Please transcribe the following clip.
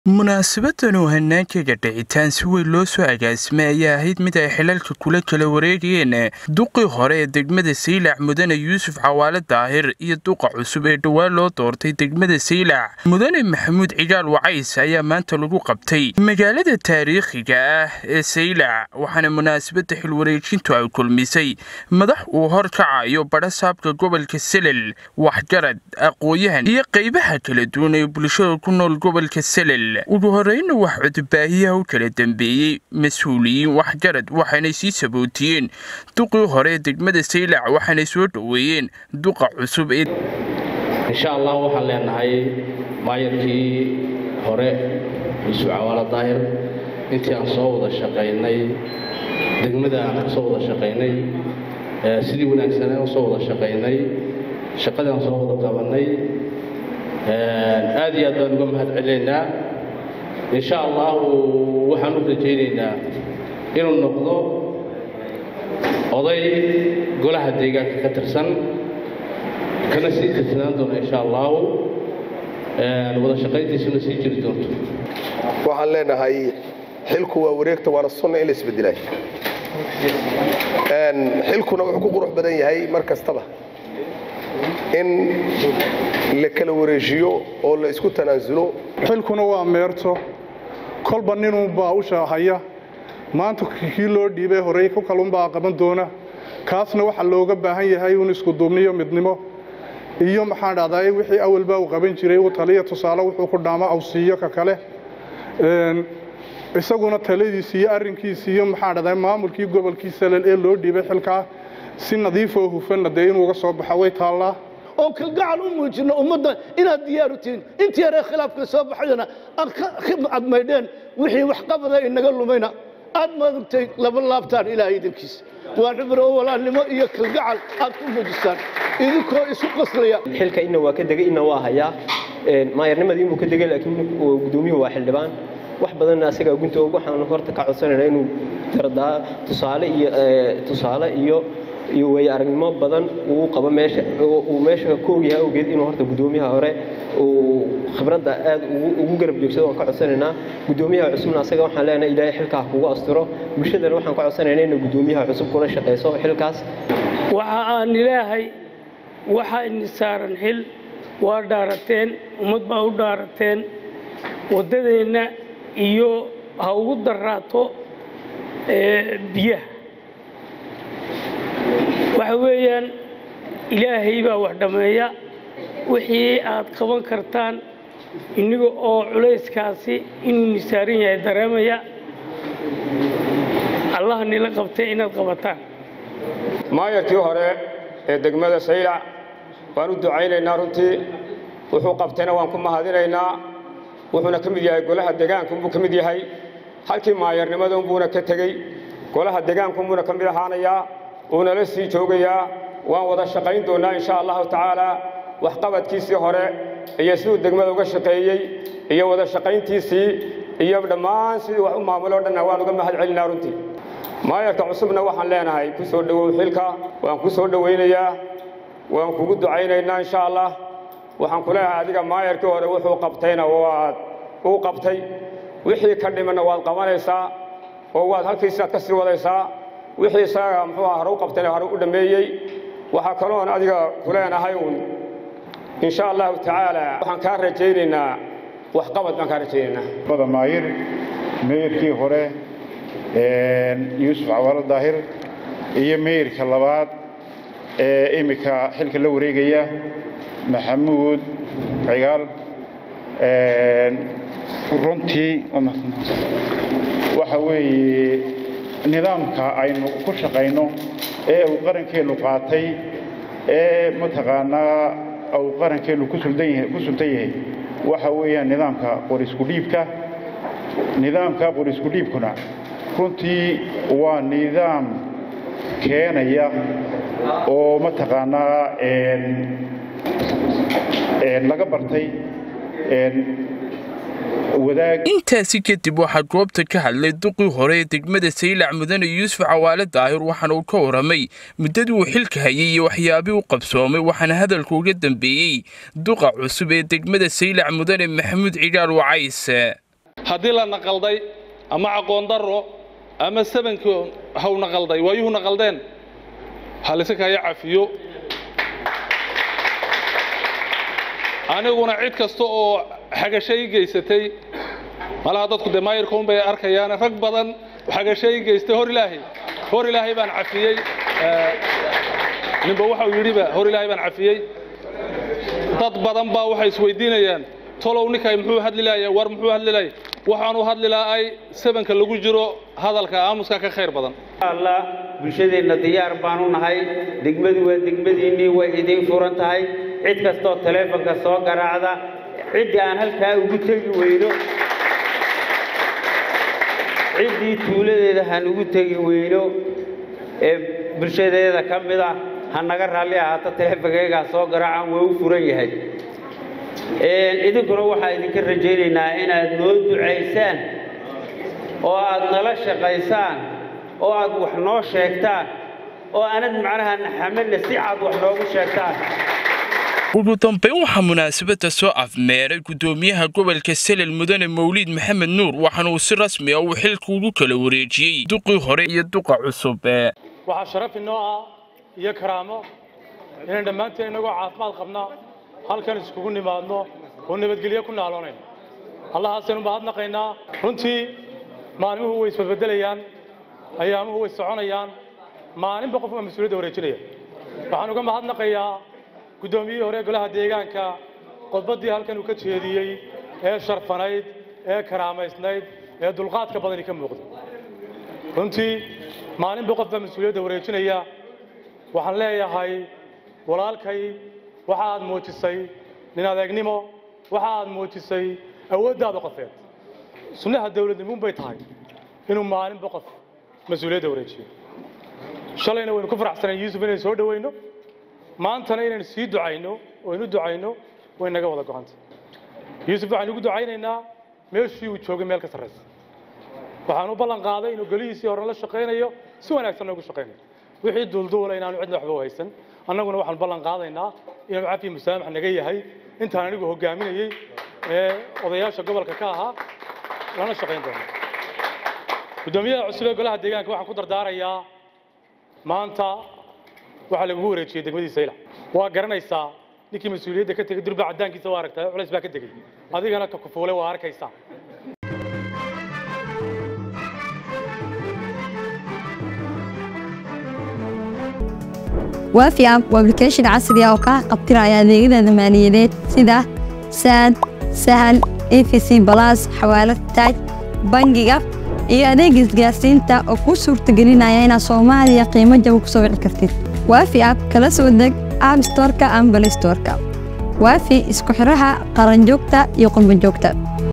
munaasabadan oo hanaankaga dhicitaan si weyn loo soo agaasimay ayaa ahayd mid ay xilalka kula kala wareegayeen duqii hore ee degmada saylac mudane yuusuf cawaale daahir iyo duqa cusub ee dhowaan loo doortay degmada saylac mudane maxamuud cigaal wacays ayaa maanta lagu qabtay magaalada taariikhiga ah ee saylac waxaana munaasabada xilwareejintu ay kulmisay madax uu hor kacayo badhasaabka gobolka selel waxgarad aqooyahan iyo qaybaha kala duwan ee bulshada ku nool gobolka selel ugu horeyna wax codobaahiyaha u kala dambeeyey mas-uuliyiin waxgarad waxaanay sii sabootiyeen duqii hore ee degmada saylac waxaanay soo dhoweeyeen duqa cusub ee insha allah waxaan leenahay maayarkii hore yuusuf cawaalo daahir intii aan soo wada shaqaynay degmada aan soo wada shaqaynay sidii wanaagsanee u soo wada shaqaynay shaqadii aan soo wada qabannay aad iyo aad baan uga mahad celinaynaa insha allahu waxaan u rajaynaynaa inuu noqdo oday golaha deegaanka ka tirsan kana sii tirsanaan doona insha allahu wada shaqayntiisuna sii jiri doonto waxaan leenahay xilku waa wareegta waana sunna in la isbedelay xilkuna wuxuu ku qurux badan yahay mar kastaba in la kala wareejiyo oo la isku tanaasulo xilkuna waa meerto kolba ninunbaa u shaahaya maanta kii loo dhiibay horey ku kalunbaa qaban doona kaasna waxaa looga baahan yahay un iskuduubniyo midnimo iyo maxaan dhahdaa wixii awalbaa uu qaban jiray uu taliya tusaale wuxuu ku dhaamo aw siiyo ka kale isaguna taladiisi iyo arrinkiisi iyo maxaan dhahdaa maamulkii gobolkii salel ee loo dhiibay xilkaa si nadiifoo hufanna dee inuu uga soo baxo way taallaa oon kalgacal u muujinno ummadda inaad diyaaru tihiin intii yaree khilaafka soo baxayana aad maydheen wixii waxqabada inaga lumayna aad maaragtay laba laabtaan ilaahay idinkiisa waa cibro walaalnimo iyo kalgacal aad ku muujistaan idinkoo isu qaslaya xilka inna waa ka degay inna waa hayaa maayarnimadii inuu ka degay laakiin gudoomiyuhu waa xildhibaan wax badanna asagaa gunta waxaan horta ka codsanaynaa inuu dardaa tusaale iyo tusaale iyo iyo way aragnimo badan uu qabo meesha uu meesha ka ogyahay awgeed inuu horta gudoomiyaha hore uu khibradda aad ugu garab joogsado waan ka codsanaynaa gudoomiyaha cusubna asaga waxaan leenahay ilaahay xilkaa kugu astiro bulshadana waxaan ka codsanaynaa inay gudoomiyaha cusub kula shaqayso xilkaas waxa aan ilaahay waxaa ini saaran xil waa dhaarateen ummad baa u dhaarateen waddadeenna iyo ha ugu daraato biyaha waxa weeyaan ilaahay baa wax dhammeeya wixii aad qaban kartaan inniga oo culayskaasi inuu nisaaran yahay dareemaya allaha nila qabtay inaad qabataan maayarkii hore ee degmada saylac waan u ducaynaynaa runtii wuxuu qabtayna waan ku mahadinaynaa wuxuuna ka mid yahay golaha degaankunbuu ka mid yahay halkii maayarnimadunbuuna ka tegey golaha degaankunbuuna ka mid ahaanayaa uunala sii joogayaa waan wada shaqayn doonnaa insha allahu tacaalaa waxqabadkiisii hore iyo siduu degmada uga shaqeeyey iyo wada shaqayntiisii iyo dhammaan sidii wax u maamuloo dhanna waan uga mahad celinaa runtii maayarka cusubna waxaan leenahay ku soo dhowow xilka waan ku soo dhowaynayaa waan kugu ducaynaynaa insha allah waxaan ku leeyahay adiga maayarkii hore wuxuu qabtayna waad uu qabtay wixii ka dhimanna waad qabanaysaa oo waad halkiisinaad ka sii wadaysaa wixii isaga muxuu aha hore u qabtayna hore u dhammeeyey waxaa kaloon adiga ku leenahay uun insha allahu tacaala waxaan kaa rajaynaynaa waxqabad baan kaa rajaynaynaa maayir meeyarkii hore yuusuf cawaalo daahir iyo meeyarka labaad ee iminka xilka la wareegaya maxamuud cigaal runtii waxa weeye nidaamka aynu ku shaqayno ee uu qarankeennu qaatay ee mataqaanaa uu qarankeennu ku sultan yahay waxa weeyaan nidaamka qorisku dhiibka nidaamka qorisku dhiibkuna runtii waa nidaam keenaya oo mataqaanaa laga bartay intaasi kadib waxaa goobta ka hadlay duqii hore ee degmada saylac mudane yuusuf cawaale daahir waxaana uu ka waramay muddadii uu xilka hayay iyo waxyaabii u qabsoomay waxaana hadalka uga dambeeyey duqa cusub ee degmada saylac mudane maxamuud cigaal wacays haddii la naqalday ama aqoon darro ama sabankii haw naqalday waayuhu naqaldeen ha layska kaya cafiyo aniguna cid kasta oo xagashay geysatay malaha dadku dee maayirka un bay arkayaan rag badan xagashay geystay hor ilaahay hor ilaahay baan cafiyey ninba waxa uu yidhiba hor ilaahay baan cafiyey dad badan baa waxay isweydiinayaan tolow ninkay muxuu hadli laaya war muxuu hadli laaya waxaanu hadli lahay sabanka lagu jiro hadalka aamuska ka khayr badan allah bulshadeenna diyaar baanu nahay degmadu waa degmadiinnii way idiin furan tahay cid kastoo taleefonka soo garaacda ciddii aan halkaa ugu tegi weyno ciddii tuuladeeda han ugu tegi weyno ee bulshadeeda ka mid ah ha naga raalli ahaato taleefonkaygaa soo garaacan waa u furan yahay idinkuna waxaa idinka rajaynaynaa inaad noo ducaysaan oo aad nala shaqaysaan oo aad wax noo sheegtaan oo aanad macnaha naxamadna si cad wax noogu sheegtaan ugu dambayn waxaa munaasabadda soo afmeeray guddoomiyaha gobolka selel mudane mawliid maxamed nuur waxaana uu si rasmi ah uu xilka ugu kala wareejiyey duqii hore iyo duqa cusub waxaa sharaf inoo ah iyo karaamo inaan dhammaanteen innagoo caafimaad qabna halkan iskugu nimaadno oo nabadgelyo ku naaloonayno allahaasaynu mahadnaqaynaa runtii maalmuhu way isbadbedelayaan ayaamuhu way soconayaan maalinba qof waa mas-uuliyadda wareejinaya waxaan uga mahadnaqayaa guddoomiyihii hore golaha deegaanka qodbaddii halkan uu ka jeediyey ee sharfanayd ee karaamaysnayd ee dulqaadka badani ka muuqda runtii maalinba qof baa mas-uuliyadda wareejinaya waxaan leeyahay walaalkay waxa aad muujisay nin adeegnimo waxa aad muujisay awooddaada qofeed sunnaha dawladnimuun bay tahay inuu maalinba qof mas-uuliyadda wareejiyo shalayna waynu ku faraxsanayn yuusuf inaynu soo dhowayno maantana inaynu sii ducayno oo inu ducayno way naga wada go'anta yuusuf waxaynu ugu ducaynaynaa meeshii uu joogay meel ka sarraysa waxaan u ballan qaaday inuu golihiisii hore la shaqaynayo si wanaagsan noogu shaqaynayo wixii duulduula inaanu cidna waxba u haysan annaguna waxaan ballan qaadaynaa inuu cafi musaamax naga yahay intaan anigu hogaaminayey ee odayaasha gobolka ka ahaa lana shaqayn doono guddoomiyaha cusub ee golaha deegaanka waxaan ku dardaarayaa maanta waxaa lagugu wareejiyey degmadii saylac waa garanaysaa ninkii mas-uuliyadda ka tegey durba caddaankiisa waa aragtaa culays baa ka degey adigana ka kufuule waa arkaysaa waafi app waa application casri ah oo kaa qabtiraya adeegyada maaliyadeed sida saad sahal efc balas xawaalad taaj bangiga iyo adeeg isgaarsiinta oo kuu suurtagelinaya inaad soomaaliya qiimo jaba ku soo wici kartid waafi app kala soo deg app storeka ama balay storeka waafi isku xiraha qaranjoogta iyo qurbanjoogta